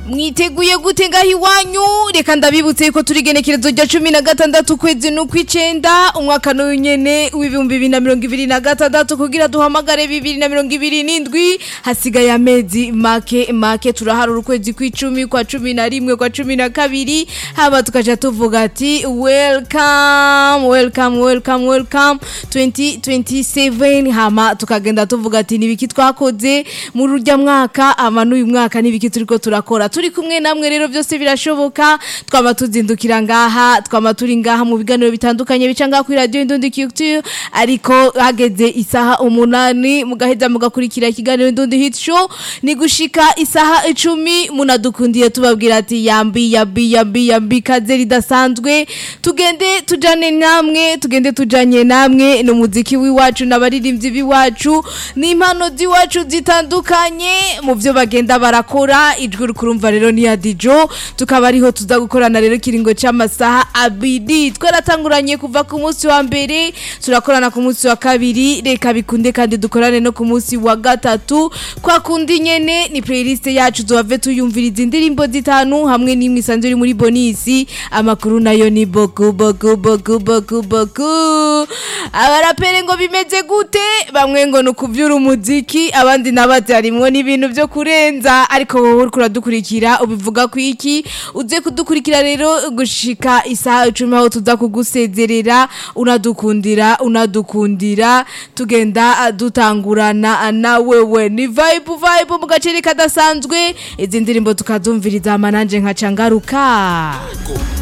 mwiteguye gute ngaho iwanyu reka ndabibutse yuko turi igenekerezo rya cumi na gatandatu ukwezi n'ukw'icenda umwaka n'uyu nyene w'ibihumbi bibiri na mirongo ibiri na gatandatu kugira duhamagare bibiri na mirongo ibiri n'indwi hasigaye amezi make make turaharura ukwezi kw'icumi kwa cumi na rimwe kwa cumi na kabiri haba tukaja tuvuga ati welcome welcome welcome welcome 2027 hama tukagenda tuvuga ati nibiki twakoze muri urya mwaka ama n'uyu mwaka nibiki turiko turakora turi kumwe namwe rero byose birashoboka twama tuzindukira ngaha twama turi ngaha mu biganiro bitandukanye bica ngaha kuri radio Indundi Culture ariko hageze isaha umunani mugaheza mugakurikira ikiganiro Indundi Hit Show ni gushika isaha icumi munadukundiye tubabwira ati yambi yambi yambi yambi kaze ridasanzwe tugende tujane namwe tugende tujanye namwe n'umuziki w'iwacu n'abaririmbyi b'iwacu n'impano z'iwacu zitandukanye mu byo bagenda barakora ijwi rukurumva rero ni ya Dijo tukaba ariho tuza gukorana rero kiringo c'amasaha abiri twaratanguranye kuva ku munsi wa mbere turakorana ku munsi wa kabiri reka bikunde kandi dukorane no ku munsi wa gatatu kwa kundi nyene ni playlist yacu zohave tuyumviriza indirimbo zitanu hamwe n'imwe isanzwe iri muri bonisi amakuru nayo ni boku boku boku boku boku abarapere ngo bimeze gute bamwe ngo ni ukuvyura umuziki abandi nabati harimwo n'ibintu vyo kurenza ariko wowe uriko uradukurikira ubivuga ku iki uze kudukurikira rero gushika isaha icumi aho tuza kugusezerera unadukundira unadukundira tugenda dutangurana na wewe ni vibe vibe mu gaceri kadasanzwe izi ndirimbo tukazumviriza amananje nkaca ngaruka